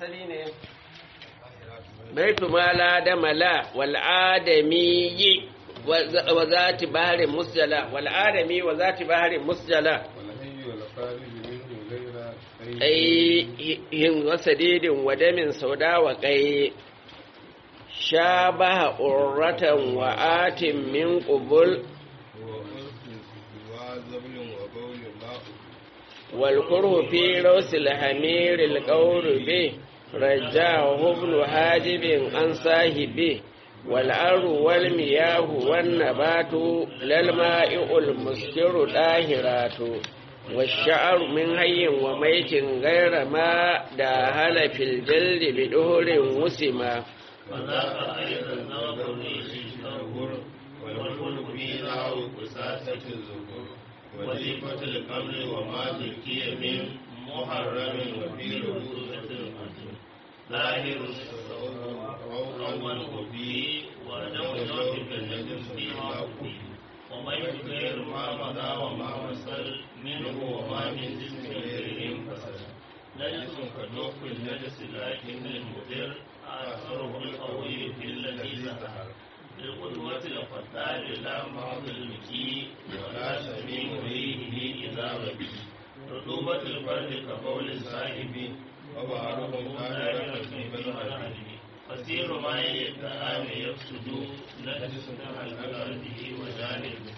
fasali ne baitu mala da mala wal adami wa zati baharin musjala wal adami wa zati baharin musjala ai yin wasadidin wadamin sauda wa kai shabaha urratan wa atin min qubul والكره في روس الحمير القور به رجاه ابن حاجب عن صاحبه والأرض والمياه والنبات للماء المسكر طاهرات والشعر من حي وميت غير ما داهل في الجلد بدهر وسما وذاك أيضا نظر والخلق في نحو قساسة الذكور وظيفة القبر وما ذكي من محرم وفي رؤوسة القتل ظاهر أول وفي ودم جوف النجم فيما فيه ومن غير ما مضى وما وصل منه وما من جسم غيره فصل نجس كدوف النجس لكن المدر أثره القوي في الذي ظهر بالقدوة الفتار لا بعض المكي ولا سميع ريحه إذا ربي رطوبة الفرد كقول الصاحب وبعضهم قادر في بالمنهج فسير ما يدعى يفسد نجس عن أرضه وجانبه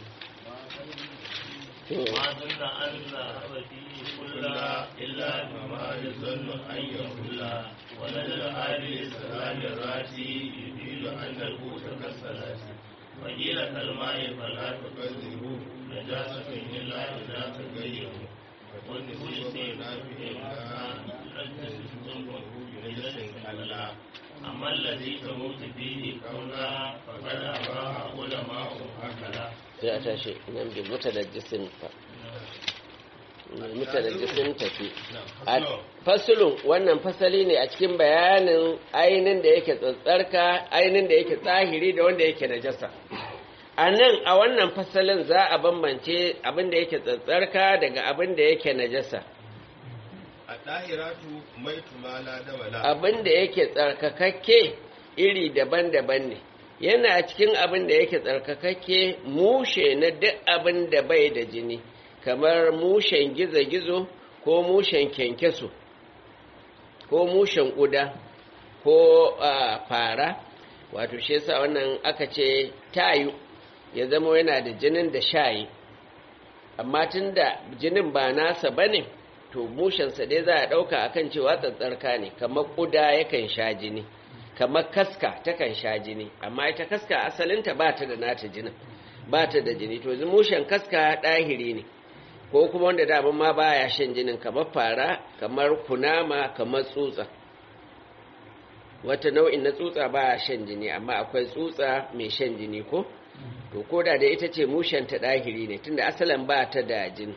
ما ظن أن ذهب فيه كلا إلا بما يظن أن يقول ولد هذه السلام الراتي يفيد أن القوت كالصلاة وقيل كالماء فلا تكذبوا نجاسة إلا إذا تغيروا والنفوس نافع نجس ثم نجس كلا أما الذي تموت فيه كونا فقد أباها علماء هكذا sai a tashi nan bi mutanajjisin fa mutanajjisin tafi fasulun wannan fasali ne a cikin bayanin ainin da yake tsatsarka ainin da yake tsahiri da wanda yake najasa a nan a wannan fasalin za a bambance abin da yake tsatsarka daga abin da yake najasa a ɗahiratu mai tumala da wala abin da yake tsarkakakke iri daban-daban ne yana cikin abin da yake tsarkakakke mushe na duk abin da bai da jini kamar mushen gizo-gizo ko mushen kyankyaso ko mushen ƙuda ko fara wato shi yasa wannan aka ce tayu ya zama yana da jinin da shayi amma tun da jinin ba nasa ba ne to mushensa dai za a ɗauka akan cewa tsatsarka ne kamar ƙuda yakan sha jini kamar kaska takan sha jini amma ita kaska asalinta ba ta da nata jinin ba ta da jini to mushen kaska ɗahiri ne ko kuma wanda daban ma baya shan jinin kamar fara kamar kunama kamar tsutsa wata nau'in na tsutsa baya shan jini amma akwai tsutsa mai shan jini ko to koda da ita ce mushen ta ɗahiri ne tunda asalin ba ta da jini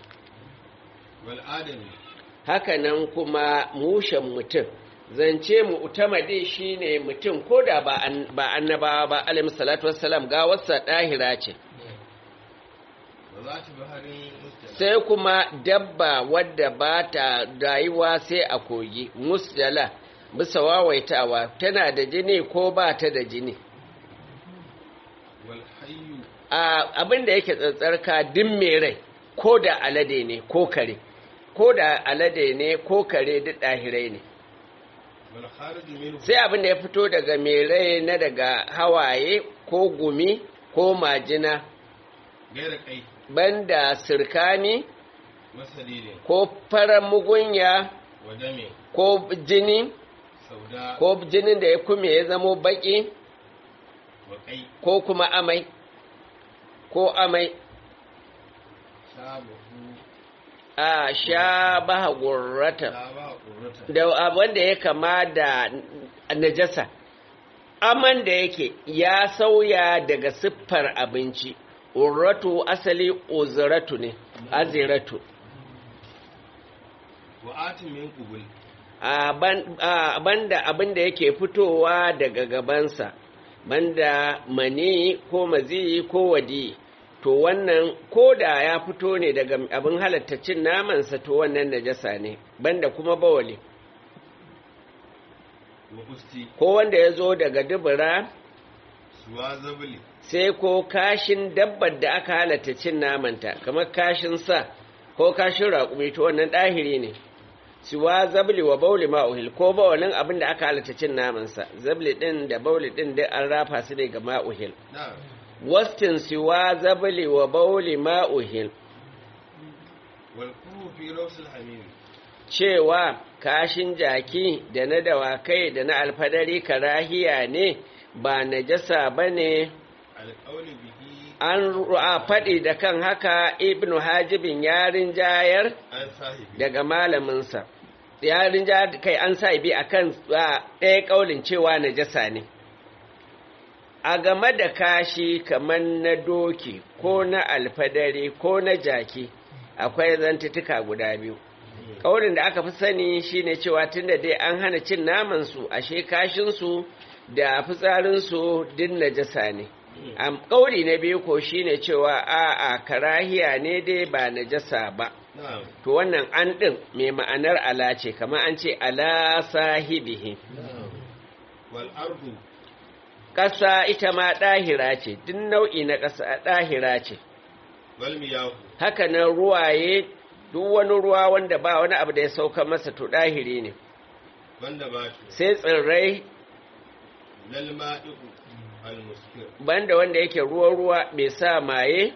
haka nan kuma mushen mutum zance mu utamade shine mutum ko da ba annabawa ba alayhi salatu wassalam ga wasa dahira ce sai kuma dabba wadda ba ta rayuwa sai a kogi musjala bisa wawaitawa tana da jini ko ba ta da jini abin da yake tsatsarka din mai rai ko da alade ne ko kare ko da alade ne ko kare duk ɗahirai ne sai abin da ya fito daga mere na daga hawaye ko gumi ko majina banda sirkani ko farar mugunya ko jini ko jinin da ya kume ya zamo baki ko kuma amai ko amai a sha baha gurrata da wanda ya kama da najasa aman da yake ya sauya daga siffar abinci urratu asali uzratu ne aziratu a banda abin da yake fitowa daga gabansa banda mani ko mazi ko wadi to wannan ko da ya fito ne daga abin halatta cin namansa to wannan najasa ne banda kuma bawali wa usti ko wanda ya zo daga dubura suwa zabli sai ko kashin dabbar da aka halatta cin namanta kamar kashin sa ko kashin raƙumi to wannan ɗahiri ne siwa zabli wa bauli ma'uhil ko bawalin abin da aka halatta cin namansa zabli ɗin da bauli ɗin duk an rafa su ne ga ma'uhil na'am wastin siwa zabli wa bauli ma'uhil wal kuru fi rawsil hamim cewa kashin jaki da na dawakai da na alfadari karahiya ne ba najasa ba ne al qawli bihi an ru'a faɗi da kan haka ibnu hajibin yarin jayar an sahibi daga malaminsa yarin jayar kai an sa bi a kan ɗaya ƙaulin cewa najasa ne a game da kashi kamar na doki ko na alfadari ko na jaki akwai zantutuka guda biyu ƙaurin da aka fi sani shine cewa tunda dai an hana cin namansu ashe kashinsu da fitsarinsu din najasa ne am ƙauri na biyu ko shine cewa a'a karahiya ne dai ba najasa ba na'am to wannan an ɗin mai ma'anar ala ce kamar an ce ala sahibihi wal ardu ƙasa ita ma ɗahira ce duk nau'i na ƙasa ɗahira ce wal miyahu haka nan ruwaye duk wani ruwa wanda ba wani abu da ya sauka masa to ɗahiri ne banda batu sai tsirrai lal ma'i'u al muskir banda wanda yake ruwa-ruwa mai sa maye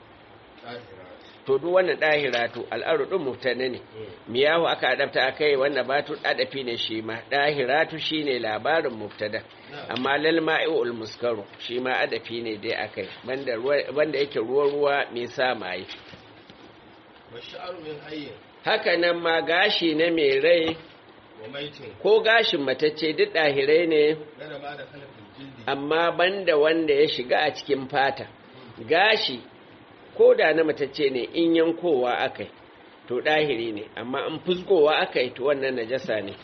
tahirat to duk wannan ɗahira to al'aru ɗin mutane ne miyahu aka adabta aka yi wanda batu ɗadafi ne shi ma ɗahiratu shi ne labarin mubtada amma lal ma'i'ul muskaru shi ma adafi ne dai akai banda ruwa- banda yake ruwa-ruwa mai sa maye wa sha'ru min hayyin haka nan ma gashi na mai rai wa maitin ko gashin matacce duk ɗahirai ne gana ma da kalafin jildi amma banda wanda ya shiga a cikin fata gashi ko da na matacce ne in yankowa akai to ɗahiri ne amma an fusgowa akai to wannan najasa ne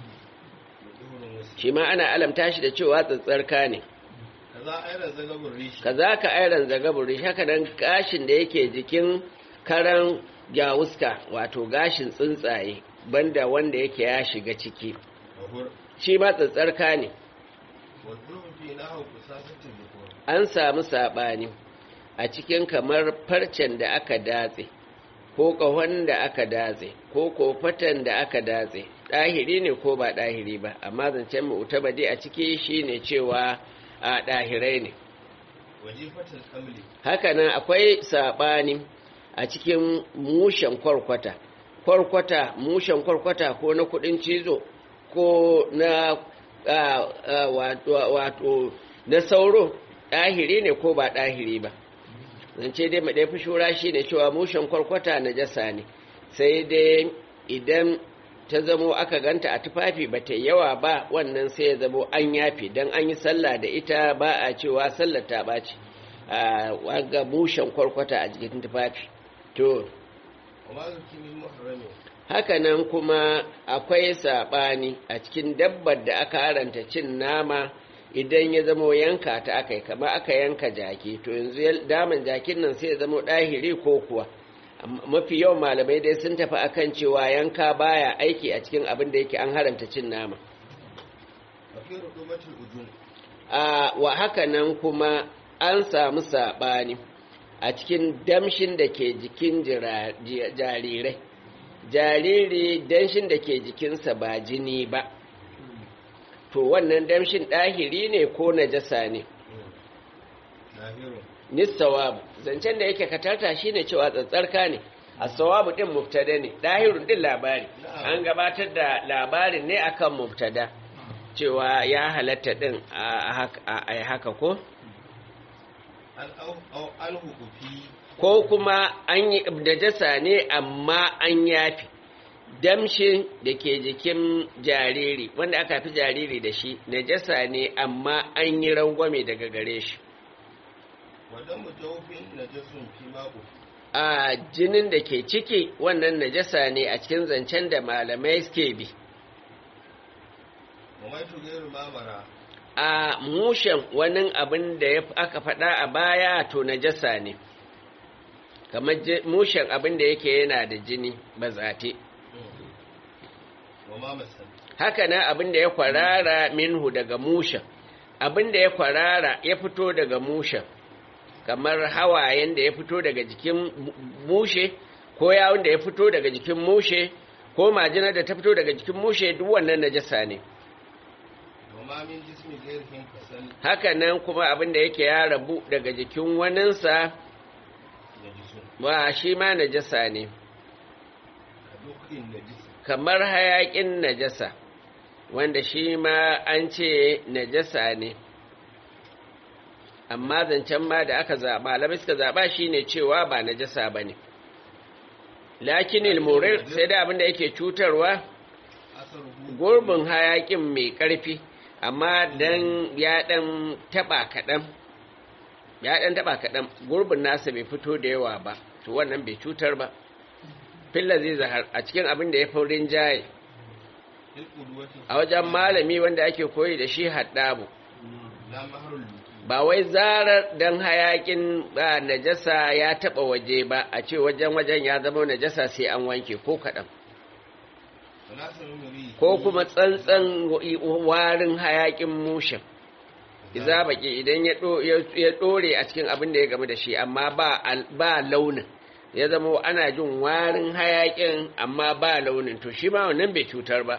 duhurun wasu shi ma ana alamta shi da cewa tsatsarka ne kaza ayran zagabun rishi kaza ka airan zagaburi haka nan gashin da yake jikin karan gyawuska wato gashin tsuntsaye banda wanda yake ya shiga ciki wa hur shi ma tsatsarka ne wa dhulmu fi nahu kusasatin dhukur an samu saɓani a cikin kamar farcen da aka datse ko ƙahon da aka datse ko kofatan da aka datse ɗahiri ne ko ba ɗahiri ba amma zancen mu'tabadi a ciki shine cewa a ɗahirai ne wajifatul kamli hakanan akwai saɓani a cikin mushen kwarkwata kwarkwata mushen kwarkwata ko na kudin cizo ko na ah, ah, wato wato na sauro ɗahiri ne ko ba ɗahiri ba zance dai maɗai fi shura shi ne cewa mushen kwarkwata na jasa ne sai dai idan ta zamo aka ganta a tufafi ba ta yawa ba wannan sai ya zamo an yafe don an yi sallah da ita ba a cewa sallar ta ɓaci a ga mushen kwarkwata a jikin tufafi to wa ma zuki min muharramin hakanan kuma akwai saɓani a cikin dabbar da aka haranta cin nama idan ya zamo yanka ta aka yi kama aka yanka jaki to yanzu ya- daman jakin nan sai ya zamo ɗahiri ko kuwa Amma mafi yawan malamai dai sun tafi akan cewa yanka baya aiki a cikin abin da yake an haramta cin nama wa fi rudumatul ujum a wa hakanan kuma an samu saɓani a cikin damshin da ke jikin jira- ji- jarirai jariri danshin da ke jikinsa ba jini ba to wannan damshin ɗahiri ne ko najasa ne nahirun nisawabu zancen da yake katarta shine cewa tsatsarka ne as-sawabu din mubtada ne dahirun din labari an gabatar da labarin ne akan mubtada cewa ya halatta din a haka- a haka ko an au au alhu fi ko kuma an yi najasa ne amma an yafi damshin da ke jikin jariri wanda aka fi jariri da shi najasa ne amma an yi rangwame daga gare shi wa damu jawfin najasun fi ma'u a jinin da ke ciki wannan najasa ne a cikin zancen da malamai suke bi wa mai tugairu mamara a mushen wani abin da ya aka faɗa a baya to najasa ne kamar je- mushen abin da yake yana da jini ba zate wa ma masan haka nan abin da ya kwarara minhu daga musha abin da ya kwarara ya fito daga musha kamar hawayen da ya fito daga jikin mushe ko yawon da ya fito daga jikin mushe ko majinar da ta fito daga jikin mushe duk wannan najasa ne وما من جسم غيرهم كسل haka nan kuma abin da yake ya rabu daga jikin waninsa نجس ba shi ma najasa ne كدخل النجس kamar hayakin najasa wanda shi ma an ce najasa ne amma zancen ma da aka zaɓa malamai suka zaɓa shi ne cewa ba najasa ba ne lakin murir sai da abin da yake cutarwa أثره gurbin hayakin mai ƙarfi amma dan ya ɗan taɓa kaɗan ya ɗan taɓa kaɗan gurbin nasa bai fito da yawa ba to wannan bai cutar ba filla zai zahar a cikin abin da ya fi rinjaye في القدوة a wajen malami wanda ake koyi da shi haddabu لا مهر اللوكي ba wai zarar dan hayakin ba najasa ya taba waje ba a ce wajen wajen ya zama najasa sai an wanke ko kaɗan وناس من ريه ko kuma tsantsan warin hayakin mushin iza baki idan ya ɗo- ya- ya ɗore a cikin abin da ya game da shi amma ba al- ba launin ya zama ana jin warin hayakin amma ba launin to shi ma wannan bai cutar ba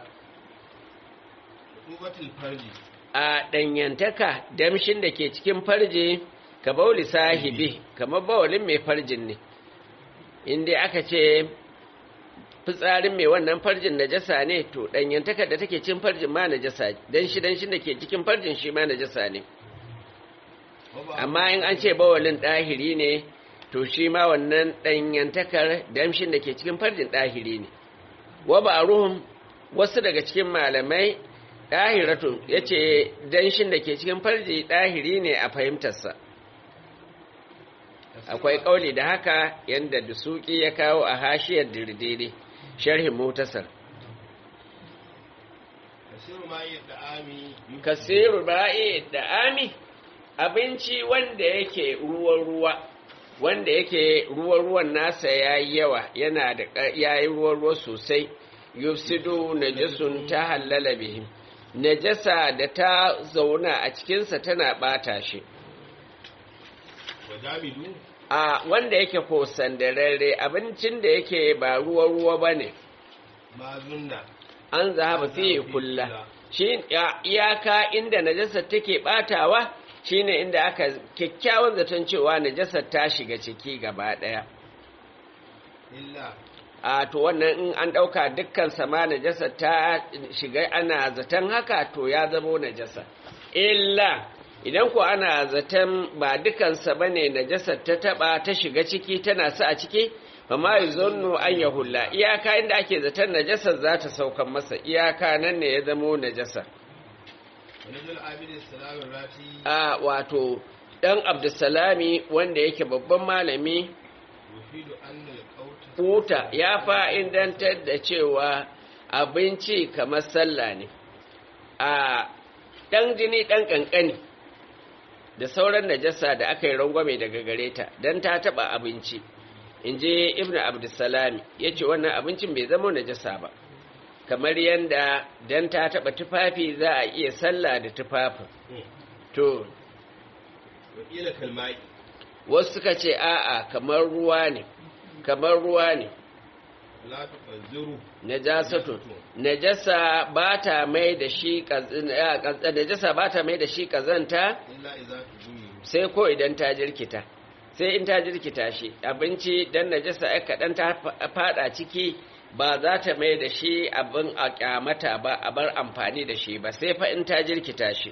رطوبة الفرج a ɗanyantaka damshin da ke cikin farje ka bauli sahibi kamar bawalin mai farjin ne inda aka ce fitsarin mai wannan farjin najasa ne to ɗanyantaka da take cikin farjin ma najasa danshi danshin da ke cikin farjin shi ma najasa ne amma in an ce bawalin ɗahiri ne to shi ma wannan ɗanyantakar damshin da ke cikin farjin ɗahiri ne wa ba ruhun wasu daga cikin malamai ɗahiratun ya ce danshin da ke cikin farji ɗahiri ne a fahimtarsa akwai ƙauli da haka yadda dusuki ya kawo a hashiyar dirdiri sharhin mutasar كثير ما يدعامي kasiru ba'i da ami abinci wanda yake ruwa-ruwa wanda yake ruwa-ruwan nasa ya yi yawa yana da ya yi ruwa-ruwa sosai yufsidu najasun ta hallala bihim najasa da ta zauna a cikinsa tana bata shi وجامد a wanda yake ko sandararre abincin da yake ba ruwa-ruwa ba ne ما زلنا an zahaba fiye kulla shi ya- iyaka inda najasar take batawa shine inda aka kyakkyawan zaton cewa najasar ta shiga ciki gaba daya إلا a to wannan in an dauka dukkan sama najasar ta shiga ana zaton haka to ya zamo najasa illa idan ko ana zaton ba dukansa bane najasar ta taba ta shiga ciki tana sa a ciki fama yuzunnu an yahulla iyaka inda ake zaton najasar za ta saukan masa iyaka nan ne ya zamo najasa ونزل عابد السلام الراتي a wato dan abdussalami wanda yake babban malami يفيد أن القوت Kuta ya fa'idantar da cewa abinci kamar sallah ne, a ɗan jini ɗan ƙanƙani da sauran najasa da aka yi rangwame daga gare ta don ta taɓa abinci, in je Ibn Abdulsalami ya ce wannan abincin bai zama najasa ba, kamar yadda don ta taɓa tufafi za a iya sallah da tufafin. To, وقيل كالماء wasu suka ce a'a kamar ruwa ne, kamar ruwa ne. لا تقذره najasatun najasa ba ta mai da shi kaz- eh, kaz- najasa ba ta mai da shi kazanta إلا إذا تغير sai ko idan ta jirkita sai in ta jirkita shi abinci dan najasa ai kaɗan ta fa- fada ciki ba za ta mai da shi abin a kyamata ba a bar amfani da shi ba sai fa in ta jirkita shi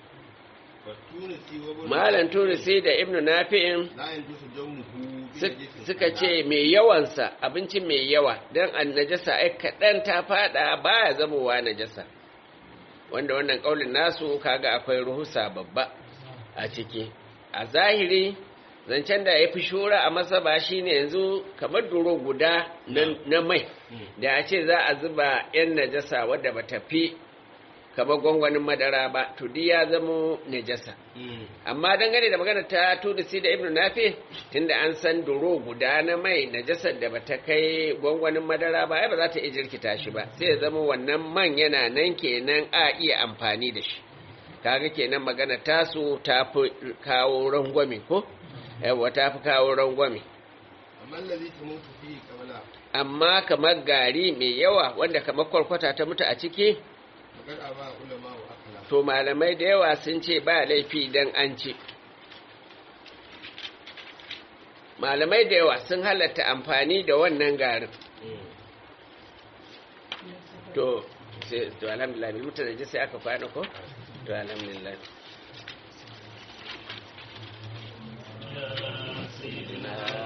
والتونسي وابن malam turisi da ibnu nafi'in لا ينجس جونه Suk- suka ce mai yawansa abinci mai yawa don an najasa ai kaɗan ta fada baya zamowa najasa wanda wannan ƙaunin nasu kaga akwai ruhusa babba a ciki a zahiri zancen da ya fi shura a masa ba shi ne yanzu kamar duro guda na- na mai da a ce za a zuba 'yan najasa wadda ba ta fi kamar gwangwanin madara ba to duk ya zamo najasa amma dangane da magana ta tudisi da ibnu nafi tunda an san duro guda na mai najasar da bata kai gwangwanin madara ba ai ba za ta iya jirkita shi ba sai ya zama wannan man yana nan kenan a iya amfani da shi kaga kenan magana tasu ta fi kawo rangwame ko yawa ta fi kawo rangwame amma allazi tamutu fihi qabla amma kamar gari mai yawa wanda kamar kwarkwata ta mutu a ciki magar aba ulama wa akala to malamai da yawa sun ce ba laifi idan an ci malamai da yawa sun halatta amfani da wannan garin to sai to alhamdulillah bil mutane ji sai aka kwana ko to alhamdulillah sayyidina